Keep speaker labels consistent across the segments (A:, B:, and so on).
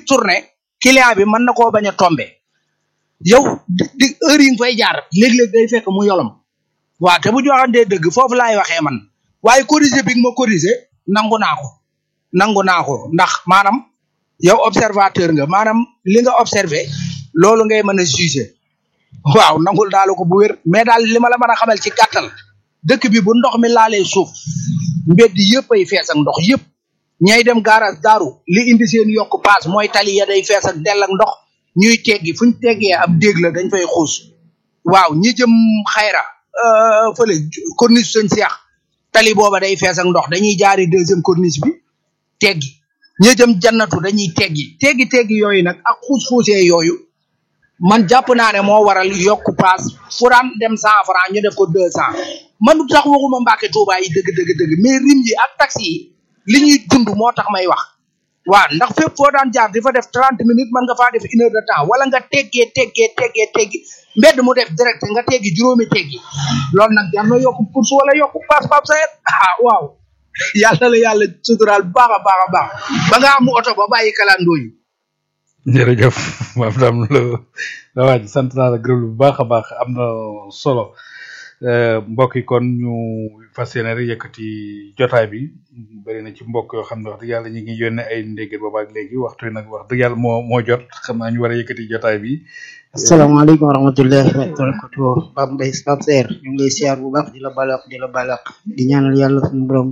A: tourné client bi mën na koo bañ a tombé yow di di heure yi nga fay jaar léeg-léeg day fekk mu yolom waaw te bu ñu waxantee dëgg foofu laay waxee man waaye corriger bi nga ma corriger nangu naa ko nangu naa ko ndax maanaam yow observateur nga maanaam li nga observé loolu ngay mën a juger waaw nangul daal ko bu wér mais daal li ma la mën a xamal ci gàttal dëkk bi bu ndox mi laalee suuf mbedd yëpp ay fees ak ndox yëpp ñay dem garage daaru li indi seen yokk paas mooy tali ya day fees ak dell ak ndox ñuy teggi fuñ teggee ab déeg la dañ fay xuus waaw ñi jëm xayra euh, fële corniche sëñ seex tali booba day fees ak ndox dañuy jaari deuxième corniche bi teggi ñi jëm jannatu dañuy teggi teggi teggi yooyu nag ak xuus xuusee yooyu man jàpp naa ne moo waral yokk paas fu daan dem cent franc ñu def ko deux cent man du tax waxuma Mbàkke Tuubaa yi dëgg dëgg dëgg mais rim yi ak taxi yi li ñuy dund moo tax may wax waaw ndax fépp foo daan jaar di fa def trente minutes man nga faa def une heure de temps wala nga teggee teggee teggee teggi mbedd mu def direct nga teggi juróomi teggi loolu nag jar na yokk course wala yokk paas paas sayet ah waaw yàlla la yàlla suturaal bu baax a baax a baax ba nga am oto ba bàyyi kalandoo yi
B: jërëjëf maam dam la la waaj sant naa la gërëm bu baax a baax am na solo Euh, mbokk yi kon ñu fas yéene rek yëkkati jotaay bi bëri na ci mbokk yoo xam ne wax dëgg yàlla ñu ngi yónnee ay ndégget boobaak léegi waxtu yi nag wax dëgg yàlla moo moo jot xam naa ñu war a yëkkati jotaay bi
C: asalaamaaleykum wa rahmatullahi wa barakatuh Pape Mbaye Pape Seer ñu ngi lay siyaar bu baax di la balaq di la balaq di ñaanal yàlla suñu borom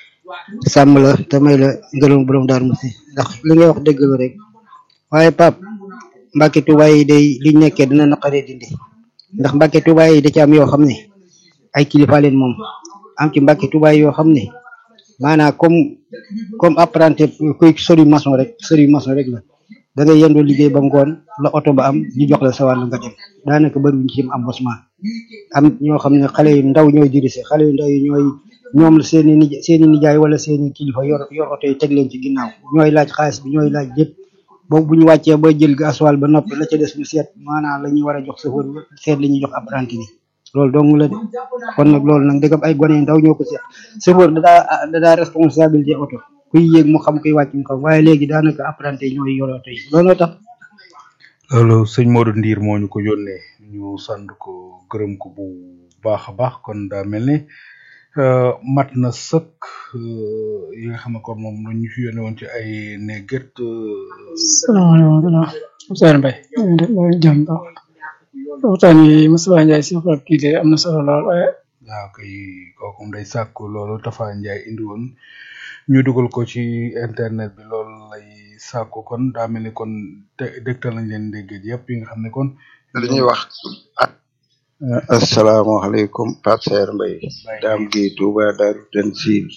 C: sàmm la te may la ngërëm borom daar musi ndax li ngay wax dëgg la rek waaye Pape Mbàkke Tuubaa yi day liñ nekkee dina naqaree dindi ndax Mbàkke Tuubaa yi da ci am yoo xam ne ay kilifa leen moom am ci Mbàkke Tuubaa yi yoo xam ne maanaam comme comme apprenti kuy sori maçon rek sori maçon rek la da ngay yendoo liggéey ba ngoon la oto ba am ñu jox la sa wàll nga dem daanaka bëri wuñ ci am embauchement am ñoo xam ne xale yu ndaw ñooy dirigé xale yu ndaw yi ñooy ñoom la seeni nij seeni nijaay wala seeni kilifa yor yor oto yi teg leen ci ginnaaw ñooy laaj xaalis bi ñooy laaj lépp boobu bu ñu wàccee ba jël gasoil ba noppi la ca des ñu seet maanaam la ñuy war a jox chauffeur bi seet li ñuy jox apprenti bi loolu dong la de kon nag loolu nag dëggam ay gone yu ndaw ñoo ko seet chauffeur da daa da daa responsabilité oto kuy yéeg mu xam kuy wàcc mu xam waaye léegi daanaka apprenti yi ñooy yor oto yi looloo tax
B: loolu sëñ Modou Ndiir moo ñu ko yónnee ñu sant ko gërëm ko bu baax a baax kon daa mel ne euh, mat na sëkk euh, yi nga xam ne kon moom la ñu fi yónnee woon ci ay néget
D: salaamaaleykum wa Ousmane Mbaye jàmm baax waxtaan yi Moussa Ndiaye si xool kii de am na solo lool waaye
B: waaw kay kooku day sàkku loolu Tafa Ndiaye indi woon ñu dugal ko ci internet bi loolu lay sàkku kon daa mel ni kon te dégtal nañ leen ndégget yëpp yi nga xam ne kon
E: li ñuy wax asalaamaaleykum Pape Saer Mbaye daam gi Touba Daaru Tansil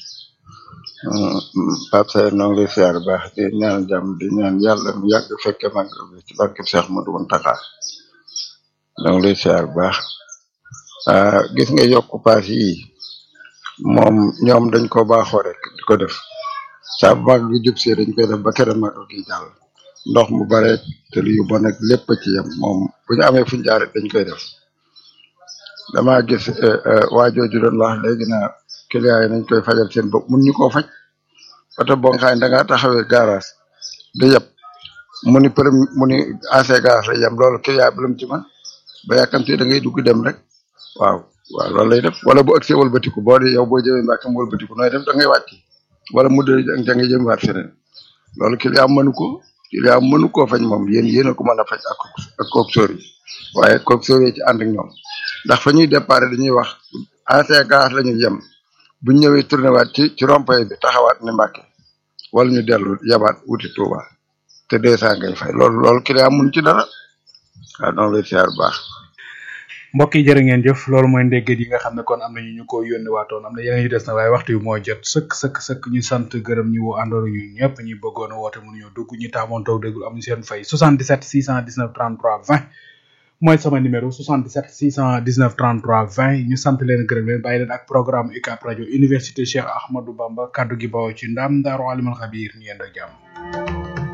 E: Pape Saer noo ngi lay siyaar baax di ñaan jàmm di ñaan yàlla mu yàgg fekke mag bi ci barke Cheikh Modou Mountakha noo ngi lay siyaar baax ah gis nga yokk paas yi moom ñoom dañ ko baaxoo rek di ko def saa bu mag gi jub see dañ koy def ba kere magal gi jàll ndox mu bare te yu bon ak lépp a ci yem moom bu ñu amee fuñ jaar rek dañ koy def dama gis waa jooju doon wax léegi na client yi nañ koy fajal seen bopp mun ñu koo faj oto boo nga xam ne da ngaa taxawee garage di yeb mu ni përëm mu ni AC garage la yem loolu client bi lu mu ci man ba yàkkamte da ngay dugg dem rek waaw waaw loolu lay def wala bu ëgsee wëlbatiku boo di yow boo jëmee mbàkke mu wëlbatiku nooy def da ngay wàcc wala mu dee da ngay jëm waat feneen loolu client mënu ko client mënu koo faj moom yéen yéen a ko mën a faj ak ak kook sóor yi waaye kook sóor yi ci ànd ak ñoom ndax fa ñuy départ dañuy wax AC garage la ñuy yem bu ñu ñëwee tourné waat ci ci rond-point bi taxawaat ne mbàkke wala ñu dellu yabaat wuti Touba te deux cent ngay fay loolu loolu client mun ci dara waaw noonu lay siyaar baax
B: mbokk yi jërë ngeen jëf loolu mooy ndégget yi nga xam ne kon am na ñu ñu ko yónni waatoon am na yeneen yu des na waaye waxtu yu moo jot sëkk sëkk sëkk ñu sant gërëm ñu woo àndoon ñu ñëpp ñi bëggoon a woote mënuñoo dugg ñi taamoon toog déglu amuñu seen fay 77 619 33 20 mooy sama numéro 77 619 33 20 ñu sant leen gërëm leen bàyyi leen ak programme UCAB rajo université Cheikh Ahmadou Bamba kaddu gi bawoo ci ndam Daaru Alimul Xabiir ñu yendoo jàmm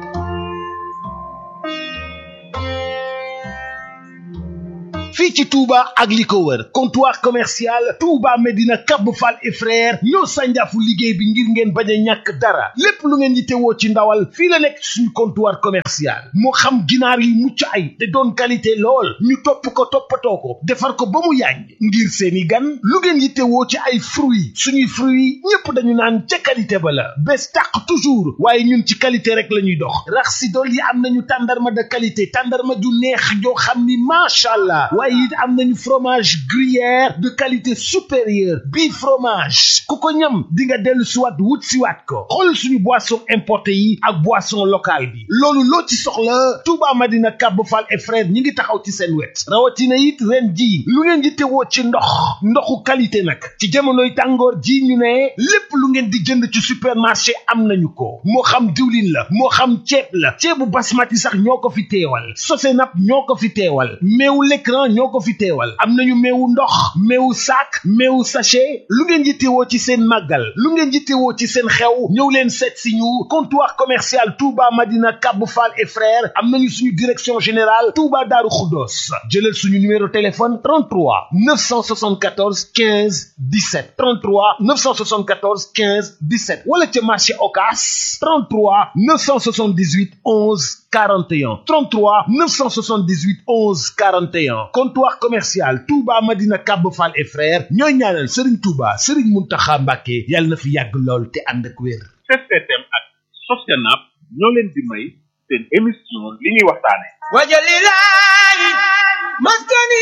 F: fii ci Touba ak li ko wër comptoir commercial Touba Medina Cap Fall et frère ñoo sànjaafu liggéey bi ngir ngeen bañ a ñàkk dara lépp lu ngeen yittewoo ci ndawal fii la nekk suñu comptoir commercial moo xam ginaar yi mucc ay te doon qualité lool ñu topp ko toppatoo ko defar ko ba mu yàññ ngir seeni gan lu ngeen yittewoo ci ay fruits suñuy fruits ñépp dañu naan ca qualité ba la bés tàq toujours waaye ñun ci qualité rek la ñuy dox rax si dool yi am nañu tàndarma de qualité tàndarma ju neex joo xam ni macha allah waaye it am nañu fromage gruyère de qualité supérieure bii fromage ku ko ñam di nga dellu siwaat wut siwaat ko xool suñu boisson importé yi ak boisson locale bi loolu loo ci soxla Touba Madina Kab Fall et frère ñi ngi taxaw ci seen wet rawatina it ren ji lu ngeen di tewoo ci ndox ndoxu qualité nag ci jamonoy tàngoor ji ñu ne lépp lu ngeen di jënd ci supermarché am nañu ko moo xam diwlin la moo xam ceeb la ceebu basmati sax ñoo ko fi teewal sosenap ñoo ko fi teewal meewu l'écran ñoo ko fi teewal am nañu meewu ndox meewu sac meewu sachet lu ngeen yittewoo ci seen màggal lu ngeen yittewoo ci seen xew ñëw leen seet si ñu comptoir commercial Touba Madina Kab Fall et frères am nañu suñu direction générale Touba Daaru Xuddoos jëlal suñu numéro téléphone 33 974 15 17 33 974 15 17 wala ca marché Ocass 33 978 11 41 33 978 11 41 comptoir commercial Touba Madina Kab Fall et frères ñooy ñaanal Serigne Touba Serigne Mountakha Mbacké yàlla na fi yàgg lool te ànd ak wér.
G: STM ak Sosenap ñoo leen di may seen émission li ñuy waxtaane
H: wajalilahi maskani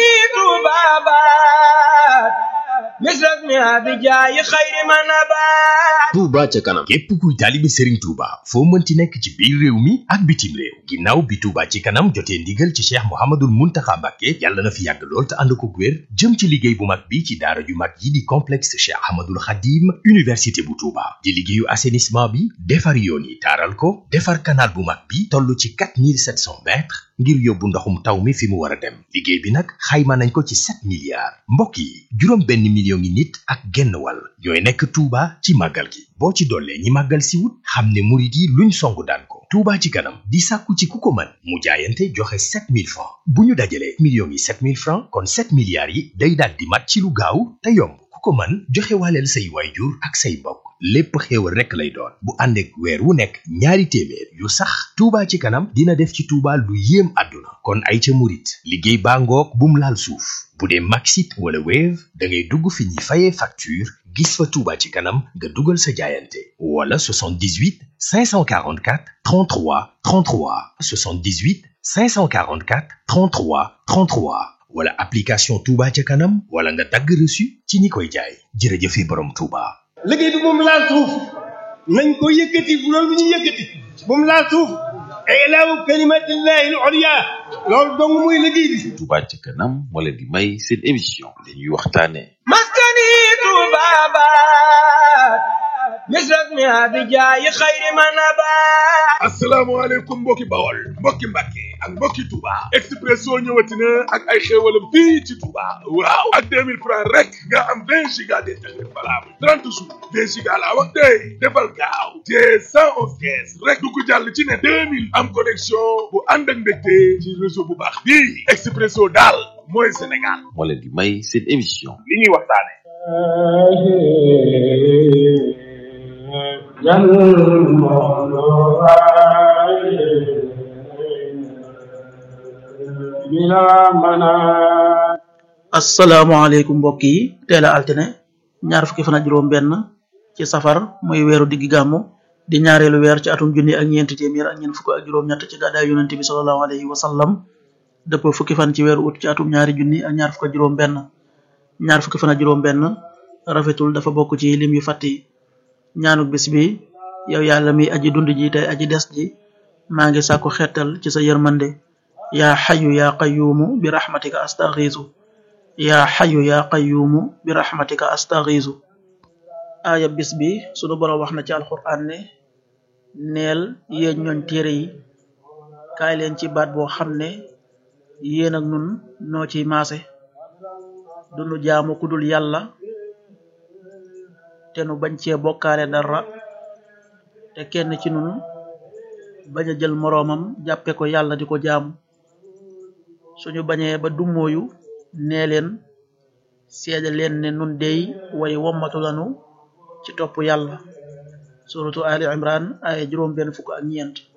H: tubabat misrak mi abijayi xayri manabat
I: Touba ca kanam képp kuy taalibe Serigne Touba foo mënti nekk ci biir réew mi ak bitim réew ginnaaw bi Touba ci kanam jotee ndigal ci Cheikh Mouhamadoul Mountakha Mbacké yàlla na fi yàgg lool te ànd ko wér jëm ci liggéey bu mag bi ci daara ju mag yi di complexe Cheikh Ahmadoul Khadim université bu Touba di liggéeyu assainissement bi defar yoon yi taaral ko defar canal bu mag bi toll ci 4700 mètres ngir yóbbu ndoxum taw mi fi mu war a dem liggéey bi nag xayma nañ ko ci 7 milliards mbokk yi juróom benn million ngi nit ak genn wàll ñooy nekk Touba ci màggal gi boo ci dollee ñi màggal si wut xam ne murit yi luñ songu daan ko Touba ci kanam di sàkku ci ku ko mën mu jaayante joxe 7000 francs bu ñu dajalee millions yi 7000 francs kon 7 milliards yi day daal di mat ci lu gaaw te yomb ku ko mën joxe waaleel say waayjur ak say mbokk lépp xéewal rekk lay doon bu ànd ak weer wu nekk ñaari téeméer yu sax Touba ci kanam dina def ci Touba lu yéem àdduna kon ay ca murit liggéey baa ngoog bum laal suuf bu dee Maxit wala Wave da ngay dugg fi ñuy fayee facture gis fa Touba ci kanam nga dugal sa jaayante wala 78 544 33 33 78 544 33 33 wala application Touba ca kanam wala nga dagg reçu ci ñi koy jaay jërëjëfe borom Touba.
H: liggéey bi moom laal suuf nañ ko yëkkati bu loolu ñu yëkkati bu mu laal suuf ilaahu kalimatillahi al-ulya loolu dong muy liggéey bi
J: Touba ca kanam moo leen di may seen émission li ñuy waxtaane
H: maskani tubabat misrak mi abijayi xayri manabat
K: asalaamaaleykum mbokki bawol mbokki mbàkke ak mbokki Touba Expresso ñëwati na ak ay xéewalam fii ci Touba waaw ak 2000 francs rek nga am 20 giga d'internet valable 30 jours 20 giga laa wax tey defal gaaw te 111 kees rek du ko jàll ci ne 2000 am connexion bu ànd ak mbégte ci réseau bu baax bii Expresso daal mooy Sénégal
J: moo leen di may seen émission
G: li ñuy waxtaane
L: asalaamaaleykum mbokk yi teel a altine ñaar fukki fan ak juróom benn ci safar muy weeru diggi gàmmu di ñaareelu weer ci atum junni ak ñeenti téeméer ak ñeent fukk ak juróom ñett ci gàddaay yonente bi sallallahu alayhi wa sallam dëpp fukki fan ci weeru ut ci atum ñaari junni ak ñaar fukk ak juróom benn ñaar fukki fan ak juróom benn rafetul dafa bokk ci lim yu fàtt yi ñaanuk bis bi yow yàlla mi aji dund ji tey aji des ji maa ngi sàkku xettal ci sa yërmande yaa xayu yaa qayuumu bi raxmatika astaxiisu yaa xayu yaa qayuumu bi raxmatika astaxiisu aaya bis bi sunu boroom wax na ci alxuraan ne neel yéen ñooñ téere yi kaay leen ci baat boo xam ne yéen ak nun noo ciy maase dunu jaamu ku dul yàlla te nu bañ cee bokkaale dara te kenn ci nun bañ a jël moroomam jàppe ko yàlla di ko jaamu suñu bañee ba dummóoyu nee leen seede leen ne nun dey way wommatu lanu ci topp yàlla suratu ali imran ay juróom benn fukk ak ñeent